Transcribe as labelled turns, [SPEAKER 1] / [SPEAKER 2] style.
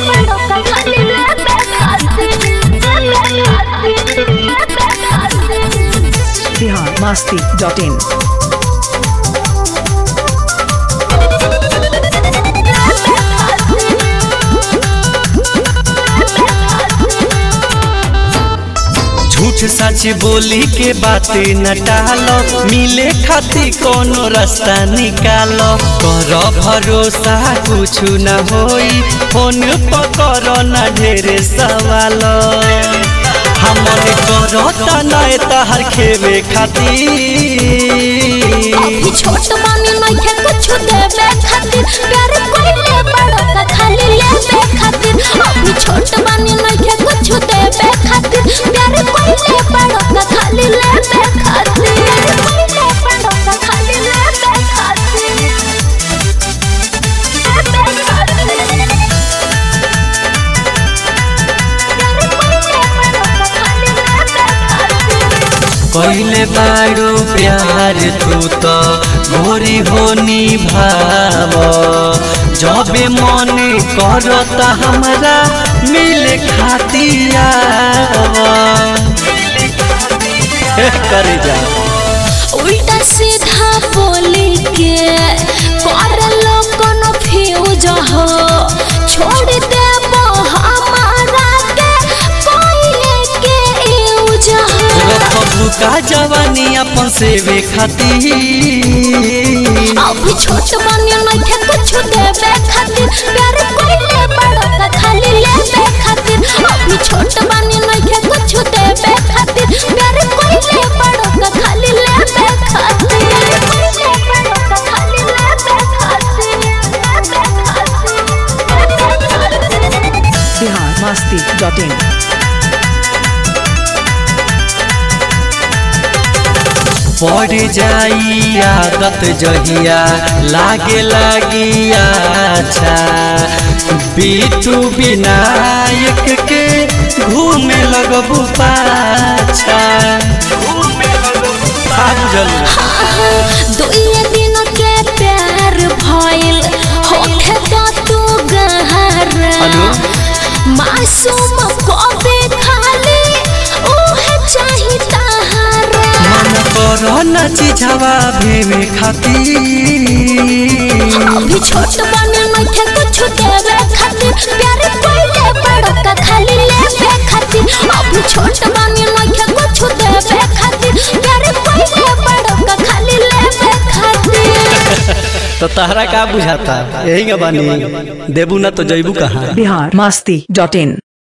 [SPEAKER 1] Bihar Masti dot in
[SPEAKER 2] झूठ सच बोली के बातें न टालो मिले खातिर कोनो रास्ता निकालो कर भरोसा कुछ न होई फोन पकड़ न ढेरे सवाल हमन करो तनाए तहर खेवे खातिर
[SPEAKER 3] अभी छोट मानी नइखे कुछ देवे खातिर प्यार कोइले बड़ो का खाली लेवे खातिर अभी छोट मानी नइखे कुछ देवे खातिर प्यार कोइले बड़ो का खाली लेवे खातिर कोइले बड़ो का खाली लेवे खातिर लेवे खातिर प्यार कोइले बड़ो का खाली लेवे खातिर
[SPEAKER 2] पहले बारू प्यार तू तो गोरी होनी भाव जबे मन करता हमरा मिले खातिया कर जा
[SPEAKER 3] उल्टा सीधा बोली के कर लो कोनो फ्यूज हो छोड़ दे हमारा के कोई के यूज हो
[SPEAKER 2] रखबू का जवानी अपन सेवे खातिर
[SPEAKER 3] अभी छोट मानी नइखे कुछ देवे खातिर प्यार कोइले बड़ो का खाली लेवे खातिर अभी छोट मानी नइखे कुछ देवे खातिर प्यार कोइले बड़ो का खाली लेवे खातिर कोइले बड़ो का खाली लेवे खातिर लेवे खातिर
[SPEAKER 1] बिहार मस्ती डॉट इन
[SPEAKER 2] पड़ जाई आदत जहिया लागे लागी अच्छा बीटू विनायक के घूमे लगबू पाछा आ बुझल
[SPEAKER 3] दुइये दिन के प्यार भइल होखे तो तू गहरा
[SPEAKER 2] हेलो?
[SPEAKER 3] मासूम कबे खाली ओहे चाही तहारा
[SPEAKER 2] मन करो न चिझवा भेवे खातिर
[SPEAKER 3] अभी छोट बने नइखे कुछ देवे खातिर प्यार कोइले बड़ो का खाली लेवे खातिर अभी छोट बने नइखे कुछ देवे खातिर प्यार कोइले बड़ो का खाली लेवे खातिर
[SPEAKER 2] तो तहरा का बुझाता यही बानी देबू ना तो जैबू कहाँ
[SPEAKER 1] बिहार मस्ती डॉट इन